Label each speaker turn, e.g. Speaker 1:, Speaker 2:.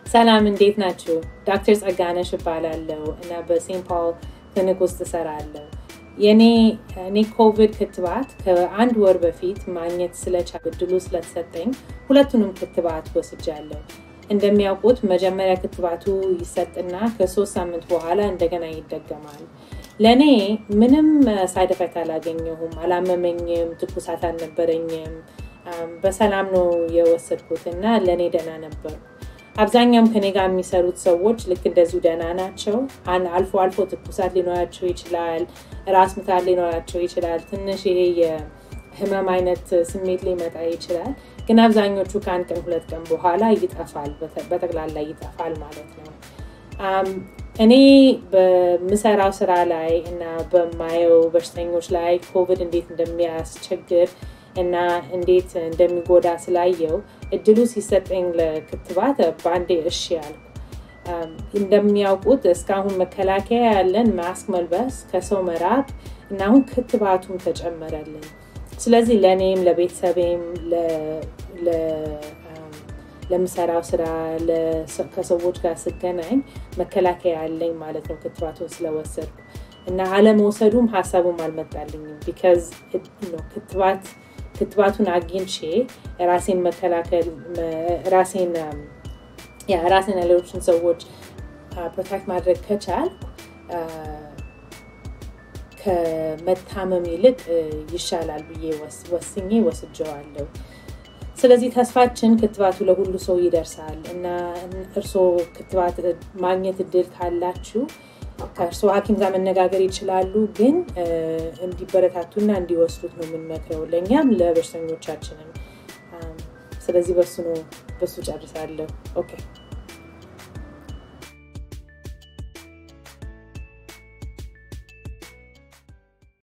Speaker 1: ሰላም እንዴት ናችሁ? ዶክተር ጸጋነሽ እባላለሁ እና በሴንት ፓል ክሊኒክ ውስጥ እሰራለሁ። የኔ እኔ ኮቪድ ክትባት ከአንድ ወር በፊት ማግኘት ስለቻልኩ እድሉ ስለተሰጠኝ ሁለቱንም ክትባት ወስጃለሁ። እንደሚያውቁት መጀመሪያ ክትባቱ ይሰጥና ከሶስት ሳምንት በኋላ እንደገና ይደገማል። ለእኔ ምንም ሳይድ ኤፌክት አላገኘሁም፣ አላመመኝም፣ ትኩሳት አልነበረኝም። በሰላም ነው የወሰድኩት እና ለእኔ ደህና ነበር። አብዛኛውም ከኔ ጋር የሚሰሩት ሰዎች ልክ እንደዚሁ ደህና ናቸው። አልፎ አልፎ ትኩሳት ሊኖራቸው ይችላል፣ ራስ ምታት ሊኖራቸው ይችላል፣ ትንሽ ይሄ የህመም አይነት ስሜት ሊመጣ ይችላል። ግን አብዛኞቹ ከአንድ ቀን ሁለት ቀን በኋላ ይጠፋል፣ በጠቅላላ ይጠፋል ማለት ነው። እኔ በምሰራው ስራ ላይ እና በማየው በሽተኞች ላይ ኮቪድ እንዴት እንደሚያስቸግር እና እንዴት እንደሚጎዳ ስላየው እድሉ ሲሰጠኝ ለክትባት በአንዴ እሺ ያልኩ። እንደሚያውቁት እስካሁን መከላከያ ያለን ማስክ መልበስ፣ ከሰው መራቅ እና አሁን ክትባቱም ተጨመረልን። ስለዚህ ለእኔም ለቤተሰቤም ለምሰራው ስራ ከሰዎች ጋር ስገናኝ መከላከያ ያለኝ ማለት ነው ክትባቱን ስለወሰድኩ እና አለመውሰዱም ሀሳቡም አልመጣልኝም ቢካዝ ክትባት ክትባቱን አግኝቼ ራሴን መከላከል ራሴን ራሴን ሌሎችን ሰዎች ፕሮቴክት ማድረግ ከቻል ከመታመም ይልቅ ይሻላል ብዬ ወስኜ ወስጀዋለሁ። ስለዚህ ተስፋችን ክትባቱ ለሁሉ ሰው ይደርሳል እና እርስዎ ክትባት ማግኘት እድል ካላችሁ ከእርስዎ ሐኪም ጋር መነጋገር ይችላሉ። ግን እንዲበረታቱና እንዲወስዱት ነው የምንመክረው ለእኛም ለበሽተኞቻችንም። ስለዚህ በሱ ነው በሱ ጨርሳለሁ። ኦኬ